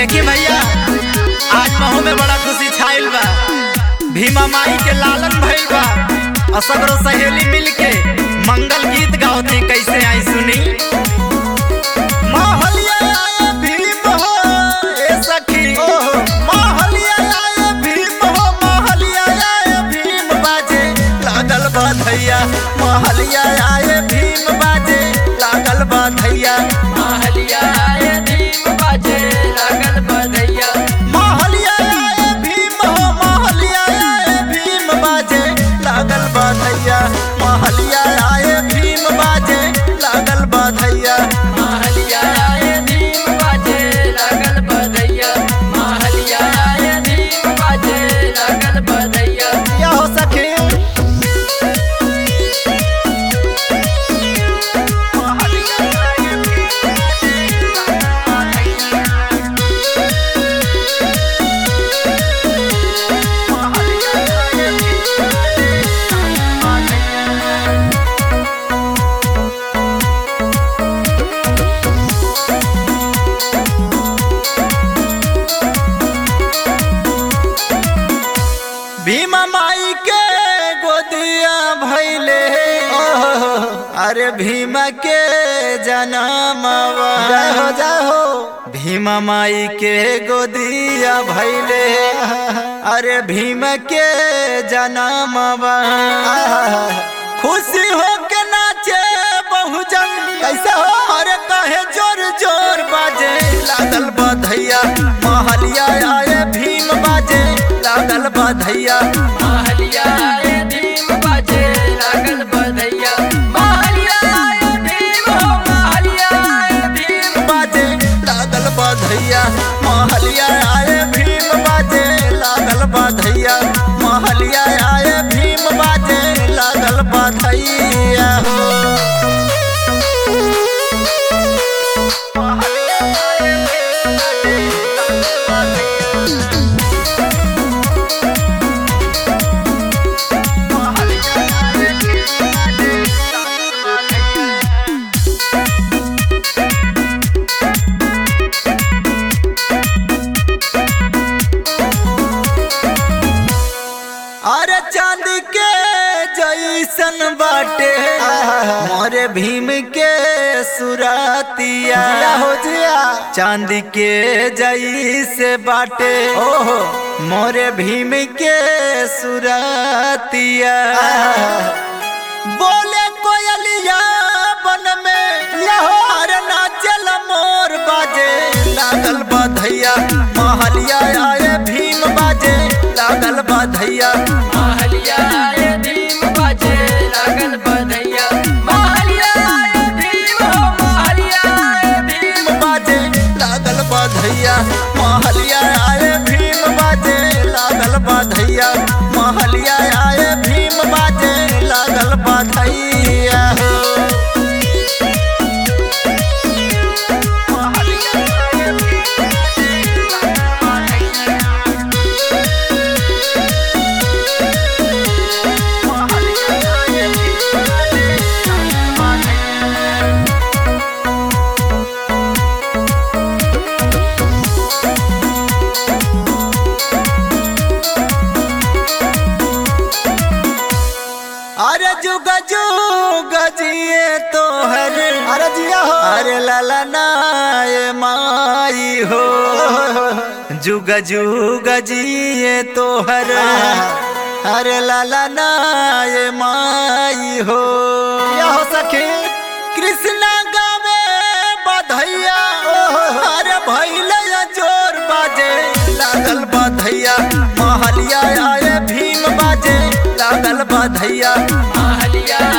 देखी भैया आज महू में बड़ा खुशी छाइल बा भीमा माई के लालन भइल बा और सगरो सहेली मिल के मंगल गीत गावते कैसे आई सुनी महलिया आए भीम हो ए सखी महलिया आए भीम हो महलिया आए भीम बाजे लागल बा धैया महलिया आए भीम बाजे लागल बा धैया महलिया आए भीम बाजे लागल बधैया महलिया आए भीम हो महलिया आए भीम बाजे लागल बधैया महलिया आए भीम बाजे लागल बधैया महलिया आए भीम बाजे लागल बधैया महलिया आए भीम बाजे लागल बधैया या हो सखी भीमा माई के गोदिया भैले अरे भीमा के जनमवा जय हो जय हो भीमा माई के गोदिया भैले अरे भीम के जनमवा खुशी हो के नाचे बहुजन कैसे हो अरे कहे जोर जोर बाजे लागल बधैया महलिया आए भीम बाजे लागल बधैया महलिया आए भीम बाजे लागल बधैया महलिया आए भीम हो महलिया आए भीम बाजे लागल बधैया महलिया आए भीम बाजे लागल बधैया महलिया आए भीम बाजे लागल बधैया हो अरे चांदी के जैसन बाटे मोरे भीम के सुरतिया हो जिया चांदी के जैसे बाटे ओहो मोरे भीम के सुरतिया बोले कोयलिया बन में लहर नाचल मोर बाजे लागल बधैया महलिया आए भीम बाजे लागल बधैया महलिया आए भीम बाजे लागल बधैया महलिया आए भीम हो महलिया आए भीम बाजे लागल बधैया महलिया आए भीम बाजे लागल बधैया महलिया आए भीम बाजे लागल बधैया हो अरे जुग जुग जिए तो हर अरे जिया हो अरे लाला नाय माई हो जुग जुग जिए तो हर अरे लाला नाय माई हो या हो सखी कृष्णा गावे बधैया अरे भैले जोर बाजे लागल बधैया महलिया आए भीम बाजे लागल बधैया महलिया